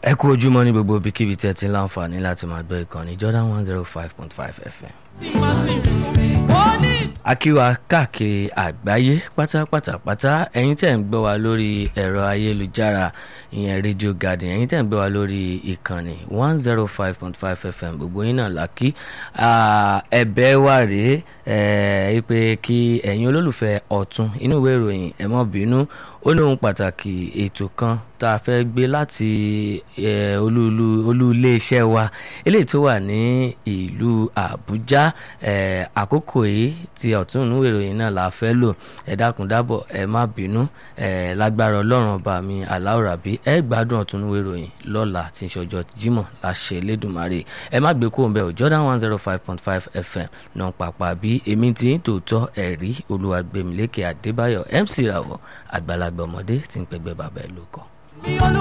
ẹ kú ojúmọ́ ní gbogbo ibikíbi tí ẹ ti ń láǹfààní láti máa gbọ́ ìkànnì Jordan one zero five point five FM. akíwa káàkiri àgbáyé pátápátá pátá ẹ̀yin tẹ́ ń gbọ́ wa lórí ẹ̀rọ ayélujára ìyẹn Radio Garden ẹ̀yin tẹ́ ń gbọ́ wa lórí ìkànnì one zero five point five FM gbogbo yín náà làkí ẹ̀bẹ̀ wa rèé ẹ pé kí ẹ̀yin olólùfẹ́ ọ̀tún inú ìwé ìròyìn ẹ má bínú ó ní ohun pàtàkì ètò kan tá a fẹ́ gbé láti olú iléeṣẹ́ wa eléyìí tó wà ní ìlú Àbújá àkókò yìí ti ọ̀tún inú ìròyìn náà la fẹ́ lò ẹ dákun dábọ̀ ẹ má bínú lágbára ọlọ́run ọba mi aláwòrábí ẹ gbádùn ọ̀tún inú ìròyìn lọ́la tí ń ṣọjọ́ Jímọ̀ láṣẹ Elédùmarè ẹ má gbé kóhùn bẹ́ẹ̀ o Jordan one zero five point five FM náà pàpà bí èmi ti ń tòótọ́ ẹ̀rí Olúwagbèmílékè Adébáyọ̀ MC Rawọ àgbàlagbà ọmọdé tí ń pẹgbẹ́ bàbá ẹ̀ ló kọ́.